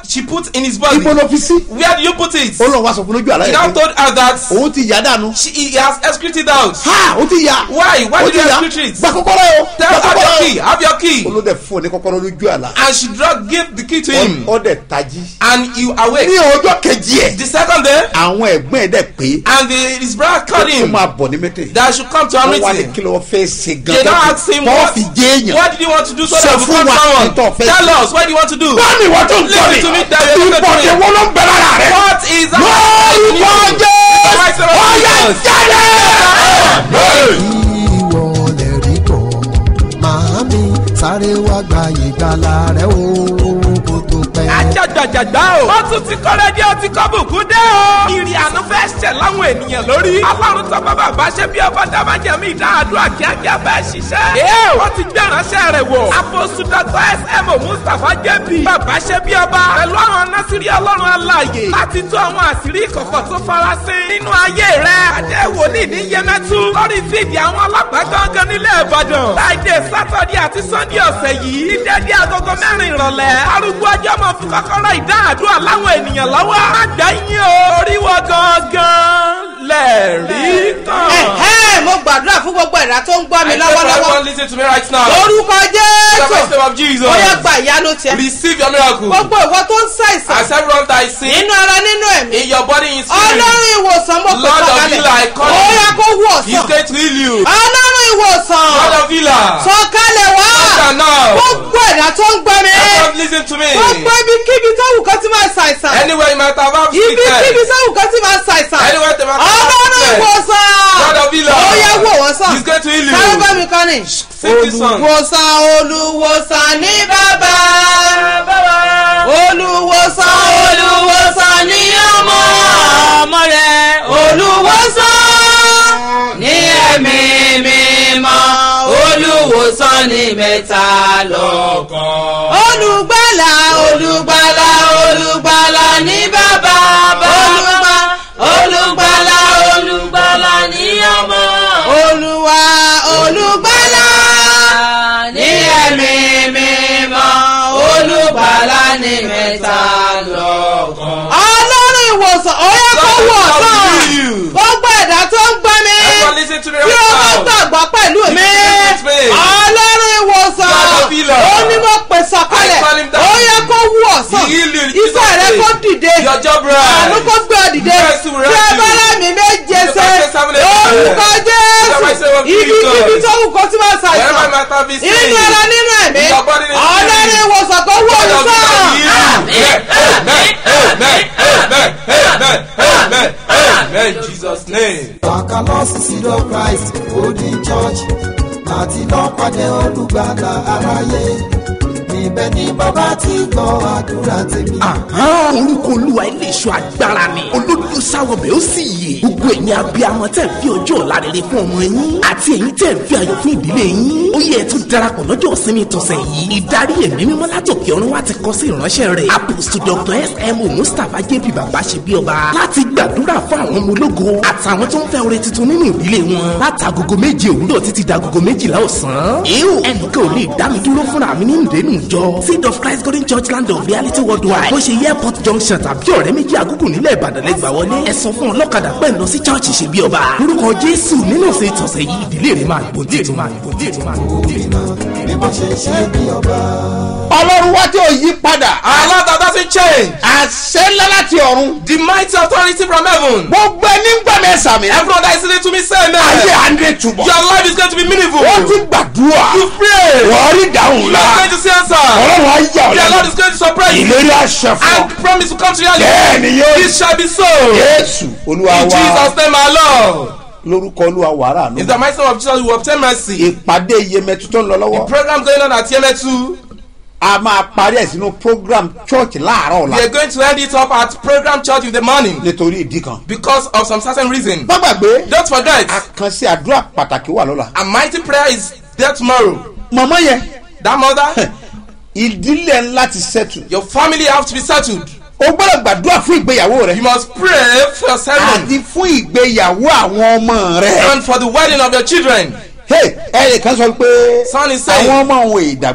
S3: she put in his body.
S2: ibo ló fi sí.
S3: Where do you put it?
S2: ó lọ wá sọ fún lójú àlá
S3: He
S2: yẹn
S3: now
S2: pé
S3: told her that
S2: òun ti yá dànù.
S3: she he has excreted out.
S2: ha ó ti yá.
S3: Why? Why
S2: ó
S3: did
S2: ti
S3: you
S2: yá.
S3: excrete it?
S2: gba kọ́kọ́rọ́ o.
S3: Tell
S2: gba
S3: have your
S2: kọ́kọ́rọ́
S3: key. Have your key.
S2: o. olóde fún ní kọ́kọ́rọ́ lójú àlá.
S3: And she drug gave the key to him.
S2: ó dẹ̀ tají.
S3: And he
S2: ní
S3: awake.
S2: ọjọ́ kejì ẹ̀.
S3: The second day,
S2: àwọn ẹ̀gbọ́n ẹ̀ dẹ̀ pé.
S3: and the, his brother called
S2: ó
S3: him
S2: máa bọ̀ ní mẹ́tẹ̀.
S3: that I should come to a
S2: wọ́n wá ní
S3: meeting.
S2: kí ló fẹ́ ṣe
S3: They now
S2: gan-an.
S3: asked him
S2: tọ́
S3: what,
S2: fi jẹ́ èèyàn.
S3: what did he want to do so
S2: Sọ
S3: that we
S2: fún
S3: become
S2: wa ní tó
S3: someone.
S2: fẹ́
S3: Tell
S2: ṣe.
S3: us what do you want to do.
S2: báàmì wọ́n tó ń tọ́
S3: Listen to me, David. Listen to me.
S2: ìbọ̀dé wọ́n ló ń bẹ lára rẹ̀.
S3: What is that?
S2: lórúkọ jẹ́ ọ̀yà jáde.
S4: ìwọ lè rí kọ́ màámi sáré wá gba ìgbàlà rẹ o kó tó pẹ́.
S5: ajagbajagba o. wọ́n tún ti kọ́ rédíò tí kò bùkún dé o. ìrìn àánú fẹ́ ṣẹ̀ láwọn ènìyàn lórí. ọlọ́run tó bá bàbá ṣe bí ọba dábàjẹ́mí ìdáàdúrà kíákíá bẹ́ẹ̀ ṣiṣẹ́. ee wọ́n ti gbé ìránṣẹ́ rẹ̀ wọ̀. àpòsù dr smo mustapha jp. bàbá ṣe bí ọba. pẹ̀lú àwọn násìrí ọlọ́run aláàyè. láti tú àwọn àṣírí ìkọ̀kọ̀ tó farasin. nínú ayé rẹ̀ adé wòlíì ní yẹmẹtu. lórí fídì àwọn ọlọ́pàá gangan nílẹ̀ ìbàdàn. láìdè sátọ̀dẹ̀ àti sọ́ndẹ̀ ọ̀sẹ̀ yìí. ní dédé agogo mẹ́rin ìrọ̀lẹ́. arúgbó ọjọ́ mọ̀ fún kọ́kọ́rọ́ ìdáàdúrà láwọn ènìyàn lọ́wọ́. àgbà yín o orí wọ gangan lẹ́ẹ̀rí kan.
S7: ẹ̀hẹ́ mo gbàdúrà fún gbogbo ẹ̀dá tó ń gbọ́ mi
S3: I pray for
S7: lọ́wọ́lọ́wọ́
S3: everyone listening to me right now.
S7: lórúkọ
S3: In the mighty
S7: jésù
S3: name of Jesus.
S7: ó yẹ gba ìyanu tiẹ̀
S3: Receive your miracle.
S7: gbogbo ìwọ tó ń ṣàìsàn
S3: As everyone that is sick
S7: nínú ara nínú ẹ̀mí
S3: in your body in spirit,
S7: ọlọ́run ìwòsàn mo pè
S3: Lord of
S7: sọ̀kalẹ̀
S3: healer, I call
S7: ó
S3: you.
S7: yẹ kó wú
S3: He's
S7: ọ̀sán
S3: going to heal you.
S7: ọlọ́run ìwòsàn
S3: Lord of healer.
S7: sọ̀kalẹ̀ wá
S3: Answer now.
S7: gbogbo ẹ̀dá tó ń gbọ́ mi
S3: Everyone listen to me.
S7: gbogbo ibikíbi tó wù kó tí máa ṣàìsàn
S3: Anywhere you might have had
S7: ibikíbi
S3: sickness.
S7: tó wù kó tí máa ṣàìsàn
S3: Anywhere they might have had
S7: ọlọ́run
S3: sickness.
S7: ìwòsàn
S3: God of healer.
S7: ó yẹ wò wọ́n sàn
S3: He's going to heal
S7: sáré bá
S3: you.
S7: mi kọ́ ni.
S3: Sing this song.
S7: olùwòsàn olùwòsàn ní bàbá olùwòsàn olùwòsàn ní ọmọ ọmọ rẹ olùwòsàn ní ẹ̀mí mímọ́ olùwòsàn ní mẹ́ta lọ́kàn. olùgbàlà olùgbàlà olùgbàlà ní bàbá olùgbà olùgbàlà olùgbàlà ní ọmọ olùwà olùgbàlà ní ẹ̀mí mímọ́ olùgbàlà ní mẹ́ta lọ́kàn. ọlọ́run ìwòsàn ó yẹ kó wọ̀
S3: God
S7: sàn
S3: will heal you.
S7: gbogbo ẹ̀dá tó ń gbọ́ mi
S3: Everyone listen to me
S7: tí
S3: right
S7: o bá
S3: now.
S7: gbàgbọ́ pẹ̀lú mi
S3: Listen to me.
S7: ọlọ́run ìwòsàn
S3: God of healer.
S7: ó ní mo pè sọ̀kalẹ̀
S3: I call him down.
S7: ó yẹ kó wú ọ̀sán
S3: He heal you in
S7: iṣẹ́
S3: Jesus'
S7: rẹ
S3: name.
S7: kó dìde
S3: Your job
S7: àánú
S3: right.
S7: kó gbé ọ dìde
S3: Mercy will
S7: tí ẹ
S3: rescue
S7: bá
S3: you.
S7: lámì méje
S3: The
S7: ṣe
S3: Bible seven eight
S7: orúkọ
S3: The Bible
S7: jésù
S3: seven
S7: ibi
S3: Jesus.
S7: kíbi tó wù kó tí máa
S3: Wherever
S7: ṣàìsàn
S3: you might have been sick.
S7: inú ara nínú ẹ̀mí
S3: In your body, in your
S7: ọlọ́run
S3: spirit.
S7: ìwòsàn kó wú
S3: God of
S7: ọ̀sán.
S3: healer heal you. Amen. Amen. Amen. Amen. Amen. Amen. Amen. In Jesus' name.
S4: Wàkà lọ sí Sídọ̀ Christ Holding Church láti lọ pàdé olùgbàlà aráyé. Ibẹ̀ ni bàbá ti gbọ́ àdúrà tèmi.
S5: orúkọ olúwa ilé iṣu agbára ni olódò sáwọbẹ̀ ó sì yè gbogbo ẹ̀yin abiyamọ tẹ̀ ń fi ọjọ́ ọ̀la rere fún ọmọ yín àti ẹ̀yin tẹ̀ ń fi ayọ̀ fún ìdílé yín ó yẹ ẹ̀ tún darapọ̀ lọ́jọ́ ìsinmi tọ̀sẹ̀ yìí ìdarí ẹ̀mí mímọ́ látòkè ọ̀run wá ti kọ́ sí ìránṣẹ́ rẹ̀ apostle dr smo mustapha jp bàbá ṣe bí ọba láti gbàdúrà fún àwọn ọmọ ológo àtàwọn tó ń fẹ́ oore tuntun nínú ìdílé wọn látagogo méje òwúrọ̀ títí dagogo méjìlá ọ̀sán. èèwò ẹnìkan ò lè dá mi dúró fúnra mi nínú ìdẹ́nu ìjọ seed of christ golden church land of reality worldwide bó ṣe airport junction tàbí ọ̀rẹ́ méjì àgùkù nílẹ̀ ìbàdàn lẹ́gbà wọlé ẹ sọ fún ọlọ́kadà pẹ́ ń lọ sí church ṣe bí ọba lórúkọ jésù nínú ọ̀sẹ̀ ìtọ̀sẹ̀ yìí ìdílé rẹ̀ máa gbòǹdè tó máa gbòǹdè tó máa gbòǹdè tó máa gbòǹdè.
S4: Bí mo ṣe ṣe bí ọba.
S2: ọlọ́run wá tí ò yí padà.
S3: Our Lord that doesn't change.
S2: àṣẹ ńlá láti ọ̀run.
S3: The mighty authority from heaven.
S2: gbogbo ẹni ń gbà mí sàmì.
S3: Everyone that is listening to me say
S2: ayé
S3: amen.
S2: àndé túbọ̀.
S3: Your life is going to be meaningful.
S2: wọ́n ti gbàdúrà.
S3: You pray.
S2: wọ́n rí dáhùn
S3: You
S2: la.
S3: are going to see answer.
S2: ọlọ́run á yà ọ́
S3: Your Lord
S2: lẹ́nu.
S3: is going to surprise you.
S2: ìlérí àṣẹ fún ọ.
S3: And promise to come to reality.
S2: bẹ́ẹ̀ni yóò
S3: It shall be so.
S2: jésù olúwa
S3: In
S2: wa
S3: Jesus' name, our Lord.
S2: lórúkọ olúwa wàrà
S3: In
S2: nù.
S3: the mighty name of Jesus, we will obtain mercy.
S2: ìpàdé iyemẹtu tó ń lọ lọ́wọ́.
S3: Program going on at Yemetu.
S2: a máa parí ẹ̀ sínú program church láàárọ̀
S3: We
S2: ọ̀la
S3: are going to end it up at program church in the morning
S2: nítorí ìdí kan.
S3: because of some certain reason.
S2: má gbàgbé
S3: Don't forget,
S2: àkànṣe àdúrà pàtàkì wà lọ́la.
S3: a mighty prayer is there tomorrow.
S2: màmá yẹn
S3: That mother,
S2: ìdílé ńlá ti settle.
S3: your family have to be settled.
S2: o gbọ́dọ̀ gbàdúrà fún ìgbéyàwó rẹ.
S3: You must pray for your settlement
S2: àti fún ìgbéyàwó àwọn ọmọ rẹ.
S3: and for the wedding of your children.
S2: hey ẹnì kan sọ pé
S3: Son is saying-
S2: àwọn ọmọ òun ìdàgbà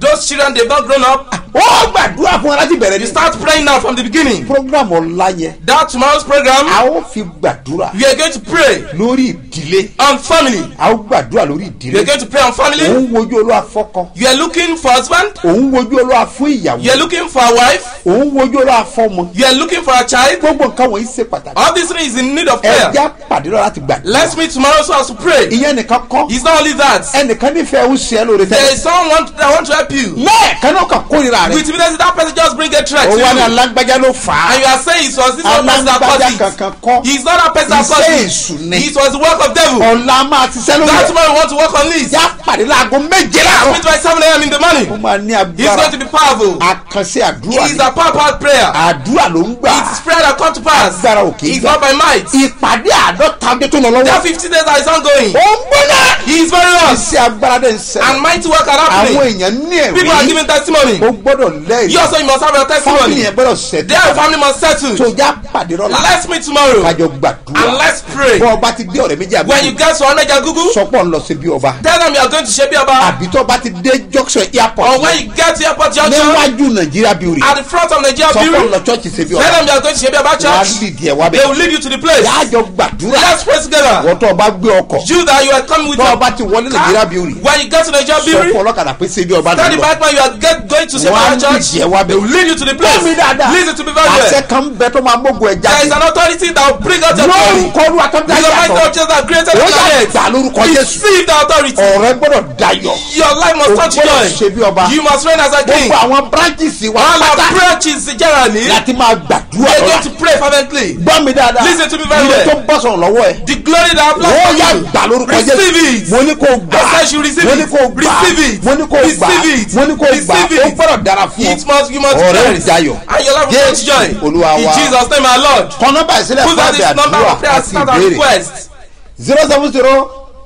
S3: those children they've not grown up
S2: ó gbàdúrà fún wọn láti bẹ̀rẹ̀
S3: you
S2: ní.
S3: start praying now from the beginning
S2: program ọ̀la yẹn
S3: that tomorrow's program
S2: a ó fi gbàdúrà
S3: we are going to pray
S2: lórí ìdílé
S3: on family
S2: a ó gbàdúrà lórí
S3: we are
S2: ìdílé
S3: going to pray on family
S2: òun wojú olúwa fọ́kọ
S3: you are looking for husband
S2: òun wojú olúwa fún
S3: you
S2: ìyàwó
S3: are looking for a wife
S2: òun wojú olúwa fọ́mọ
S3: you are looking for a child
S2: gbogbo nǹkan wọ̀nyí ṣe pàtàkì
S3: all these things is in need of prayer
S2: ẹja pàdé lọ láti gbàdúrà
S3: let's meet tomorrow so as to pray
S2: ìyẹn nìkan kọ́
S3: it's not only that
S2: ẹnìkan nífẹ̀ẹ́ ń ṣe é lórí
S3: there
S2: tẹ́lẹ̀
S3: is someone that want to help you
S2: lẹ́ẹ̀kan náà kàn kórìíra rẹ̀
S3: with immediately that person just bring a threat
S2: ó
S3: to
S2: wá ní
S3: you
S2: alágbájá ló fà á
S3: and you are saying it was this one person that
S2: alágbájá
S3: caused
S2: kankan
S3: it
S2: kọ́
S3: it's not that person that
S2: Iṣẹ́
S3: caused
S2: èṣù
S3: it
S2: ni.
S3: it was the work of devil
S2: ọ̀la máa ti sẹ́ lórí
S3: that
S2: ẹ̀
S3: tomorrow we want to work on this
S2: já pàdé láago méje
S3: let's
S2: láàárọ̀
S3: meet by seven a.m. in the morning
S2: ó máa ní
S3: it's
S2: agbára
S3: going to be powerful
S2: àkànṣe àdúrà
S3: it's
S2: ni
S3: a power power prayer
S2: àdúrà ló ń gbà
S3: it's prayer that come to pass
S2: agbára òkè
S3: it's
S2: gbà
S3: not by might
S2: ìpàdé àádọ́ta ọdún tó lọ lọ́wọ́
S3: that fifty days that is ongoing
S2: ó ń gbóná
S3: he is very hot
S2: iṣẹ́ agbára dẹ̀ ń
S3: and
S2: ṣẹlẹ̀
S3: mighty work are
S2: àwọn
S3: happening
S2: èèyàn ní
S3: people are
S2: ẹ̀rí
S3: giving testimony
S2: ó gbọ́dọ̀
S3: you
S2: lẹ́yìn
S3: also you must have your
S2: fámìlì
S3: testimony
S2: yẹn gbọ́dọ̀ ṣẹ̀dá
S3: their family must settle
S2: tó já pàdé lọ́la
S3: let's meet tomorrow
S2: kájọ
S3: and
S2: gbàdúrà
S3: let's pray
S2: bọ́ ọba ti dé ọ̀rẹ́ méjì àbí
S3: when you get to oneja gugu
S2: sọpọ̀ ń lọ sí bí ọba
S3: tell them you are going to shebi oba
S2: àbí tó bá ti dé junction
S3: or
S2: airport
S3: when you get to airport junction
S2: níwájú nàìjíríà bíi
S3: at the front of nigeria
S2: sọpọ̀ ń
S3: bureau
S2: lọ church ṣe bí
S3: tell
S2: ọba
S3: them you are going to shebi oba
S2: wàá
S3: church
S2: lì díẹ̀ wá
S3: they
S2: bẹ́ẹ̀
S3: will lead you to the place
S2: yájọ gbàdúrà
S3: let's pray together
S2: wọ́n tó ọba gbé ọkọ̀
S3: you that you are coming with
S2: tó
S3: your
S2: ọba ti wọlé nàìjíríà bíi
S3: when you get to nigeria
S2: sọ fún
S3: bureau
S2: ọlọ́kadà pé ṣe bí ọba
S3: tell the
S2: lọ
S3: bad man you are get, going to shebi
S2: wọ́n á
S3: oba
S2: lì
S3: church
S2: díẹ̀ wá
S3: they will
S2: bẹ́ẹ̀
S3: lead you to the place
S2: Gbọ́ mi dáadáa.
S3: listen to me very
S2: àṣẹ
S3: well
S2: kan bẹ tó máa mógun ẹ̀
S3: there is
S2: jáde
S3: an authority that will bring out your glory
S2: lórúkọ olúwa tó dá
S3: the mighty
S2: yàtọ̀
S3: of jesus that created
S2: ó
S3: the
S2: yà
S3: planet
S2: gbà lórúkọ jésù
S3: receive the authority
S2: ọ̀rẹ́ gbọ́dọ̀ dayọ̀
S3: your life must
S2: o
S3: touch
S2: gbọ́dọ̀ ṣe
S3: joy
S2: bí ọba
S3: you must reign as a king
S2: gbogbo àwọn branches wa
S3: all our
S2: pátá
S3: branches generally
S2: láti máa gbàdúrà
S3: we are
S2: lọ́la
S3: going to pray fervently
S2: gbọ́ mi dáadáa
S3: Listen to me very
S2: ilé
S3: well.
S2: tó bọ́ sọ̀rọ̀ lọ́wọ́ ẹ̀
S3: the glory that
S2: ó
S3: applies
S2: yà
S3: to you
S2: gbà lórúkọ
S3: receive
S2: jésù
S3: it
S2: mo ní kó gbà
S3: I said you receive
S2: mo ní
S3: it.
S2: kó gbà
S3: Receive it.
S2: mo ní kó gbà
S3: Receive it.
S2: mo ní kó gbà
S3: Receive
S2: ó
S3: it.
S2: gbọ́dọ̀ dára fún
S3: it must you must
S2: ọ̀rẹ́
S3: praise
S2: ìjayọ̀
S3: and your life will touch
S2: Jésù
S3: joy
S2: Olúwa
S3: in
S2: wa.
S3: jesus name our lord
S2: kọ́ nọ́mbà ìsílẹ̀
S3: put
S2: fún
S3: out
S2: àbẹ̀
S3: this number
S2: àdúrà
S3: of prayer
S2: àti
S3: start our
S2: ìbéèrè
S3: request
S2: zero seven zero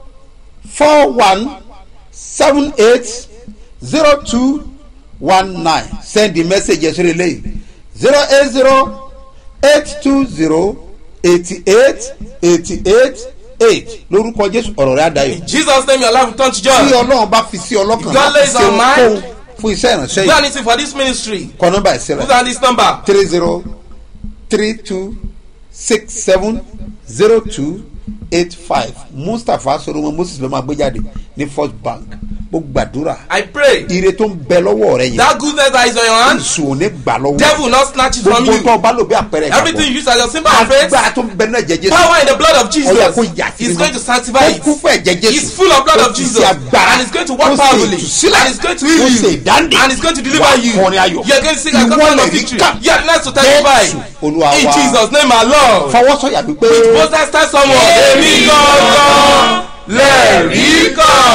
S2: four one seven eight zero two one nine send the message yẹn sórí eléyìí zero eight zero eight two zero eighty eight eighty eight eight lórúkọ jésù ọ̀rọ̀ rẹ̀ àdáyọ̀
S3: in jesus name your life will turn to
S2: tí
S3: joy
S2: ọlọ́run bá fi sí ọlọ́kàn
S3: God lays
S2: ṣe
S3: on mind.
S2: ohunkóhun fún iṣẹ́ ìránṣẹ́
S3: do
S2: yìí
S3: anything for this ministry
S2: kọ́ nọ́mbà
S3: put
S2: ìsílẹ̀
S3: down this number
S2: three zero three two six seven zero two eight five mustapha solomon moses ló máa gbé jáde ní first bank mo gbàdúrà
S3: i pray
S2: ire tó ń bẹ lọ́wọ́ rẹ yẹn
S3: that goodness that is on your hand
S2: èso ò ní gbà lọ́wọ́
S3: devil will not snatch it from
S2: gbogbo tó
S3: you
S2: o bá lò bí àpẹẹrẹ
S3: everything you use as your symbol of faith
S2: agbára tó ń bẹ náà jẹjẹ
S3: power in the blood of jesus
S2: Ọlọ́run kò yà sí
S3: is
S2: mímọ́.
S3: going to sanctify
S2: ó
S3: it
S2: kún fún ẹ̀jẹ̀ jésù
S3: It's full of blood
S2: Ó
S3: of
S2: ti
S3: Jesus.
S2: ṣe agbára
S3: And it's going to
S2: ó
S3: work
S2: ṣe
S3: powerfully.
S2: ìtúsílẹ̀
S3: And it's going to heal
S2: ó
S3: you.
S2: ṣe ìdáǹdè
S3: And it's going to deliver
S2: Wà á
S3: you.
S2: kọrin ayọ̀
S3: You're going to sing a
S2: Ìwọ
S3: couple
S2: lè
S3: of
S2: rí
S3: victory.
S2: ká.
S3: You are the next to testify.
S2: Jésù Olúwa
S3: In
S2: wa.
S3: Jesus' name, my Lord.
S2: fọwọ́sọ̀yà wípé
S3: Both times tell someone. Èmi gangan lẹ́rìí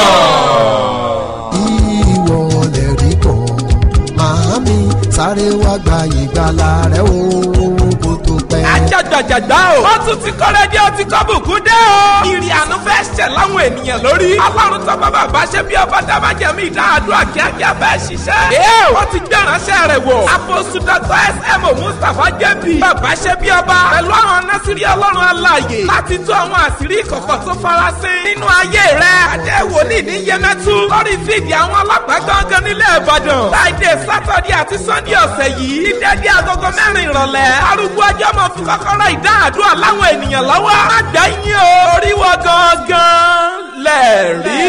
S3: kan.
S4: ìwọ lè rí kọ́ màámi sáré wá gba ìgbàlà rẹ o kó tó pẹ́.
S5: ajagbajagba o. ó tún ti kọ́rẹ́ dé ó ti kọ́ bùkún dé o. ìrì àánú fẹ́ ṣẹ̀ láwọn ènìyàn lórí. ọlọ́run tó bá bàbá ṣe bí ọba dábàjẹ́ mi ìdáhàdúrà kíákíá fẹ́ ṣiṣẹ́. ee wọ́n ti gbé ìránṣẹ́ rẹ̀ wò. àpòsù dr smo mustapha jp. bàbá ṣe bí ọba. pẹ̀lú àwọn násìrí ọlọ́run aláàyè. láti tú àwọn àṣírí ìkọ̀kọ̀ tó farasin. nínú ayé rẹ̀ adé wòlíì ní yẹmẹtu. lórí fídì àwọn ọlọ́pàá gángan nílẹ̀ ìbàdàn. friday saturday àti sunday ọ̀sẹ̀ yìí. ní dédé agogo mẹ́rin ìrọ̀lẹ́. arúgbó ọjọ́ mọ̀ fi kọ́kọ́rọ́ ìdáhàdúrà láwọn ènìyàn lọ́wọ́. má gbẹ́yìn o. oríwọ gangan lẹ́ẹ̀rí